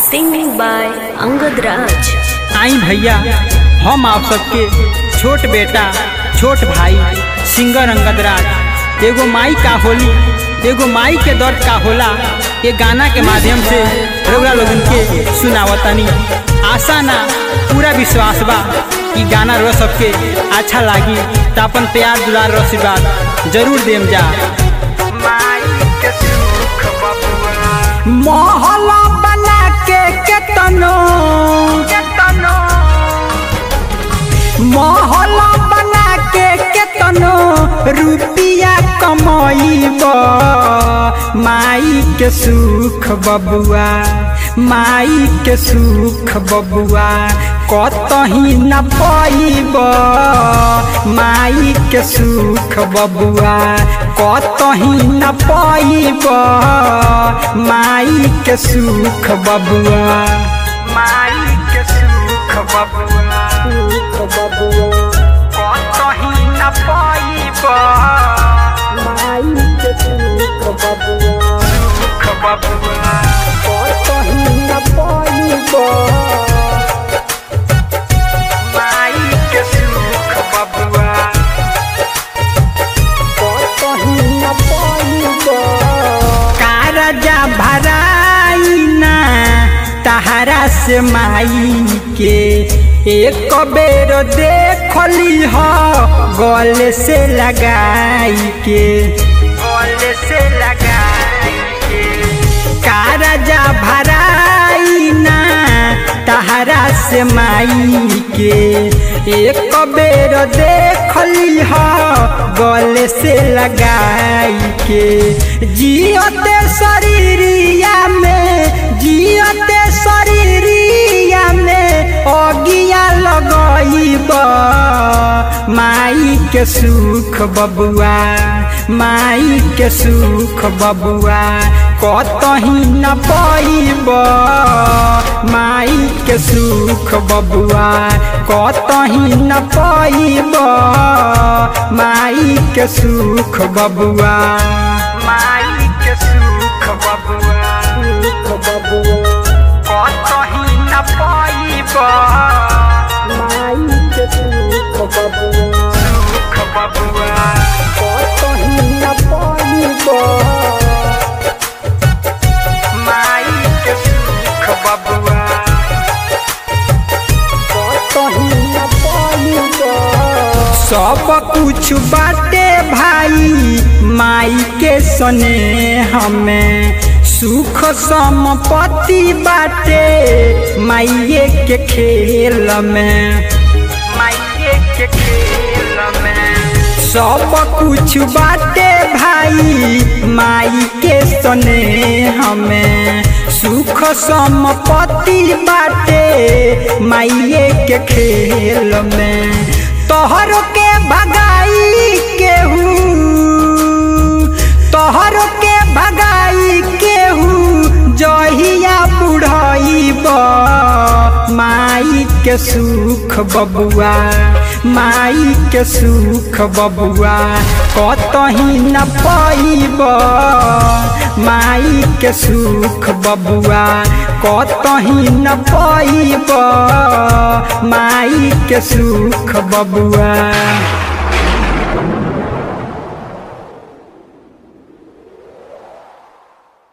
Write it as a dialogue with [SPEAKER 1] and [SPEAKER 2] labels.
[SPEAKER 1] Singing by Angad Raj.
[SPEAKER 2] आई भैया हम आप सबके छोट बेटा छोट भाई सिंगर अंगद राज एगो माई का होली एगो माई के दर्द का होला ये गाना के माध्यम से रउरा लोगन के सुनावतनी आशा ना पूरा विश्वास बा कि गाना रो सबके अच्छा लागी तो अपन प्यार दुलार रो आशीर्वाद जरूर देम जा
[SPEAKER 3] मोहल्ला बना के केतनो मोहल्ला बना के केतनो रुपिया कमाइब माई के सुख बबुआ माई के सुख बबुआ कतही न पाइब माई के सुख बबुआ कतही न पाइब माई के सुख बबुआ माई के सुख बबुआ सुख बबुआ कतही न पाइब माई के सुख बबुआ सुख बबुआ कतही न पाइब माई के सुख बबुआ कतही न पाइब कारजा भराइना तहरा से माई के एक बेर देखली ह गले से लगाई के गले से लगाई के कारजा भराइना तहरा से माई के एक बेर देखली ह गले से लगाई के जियते शरीरिया में जियते शरीरिया में अगिया लगइब माई के सुख बबुआ माई के सुख बबुआ कतही न पाइब माई के सुख बबुआ कतही न पाइब माई के सुख बबुआ माई के सुख बबुआ सुख बबुआ कतही न पाइब माई के सुख बबुआ सुख बबुआ कतही न पाइब माई के सुख बबुआ कतही न पाइब सब कुछ बाटे भाई माई के सने हमें सुख संपत्ति बाटे माइये के खेल में माइये के खेल में सब कुछ बाटे भाई माई के सने हमें सुख संपत्ति बाटे माइये के खेल में तोहर के भगाई केहू तोहर के भगाई केहू जहिया बुढ़ाइब माई के सुख बबुआ माई के सुख बबुआ कतही न पाइब माई के सुख बबुआ कतही न पाइब माई के सुख बबुआ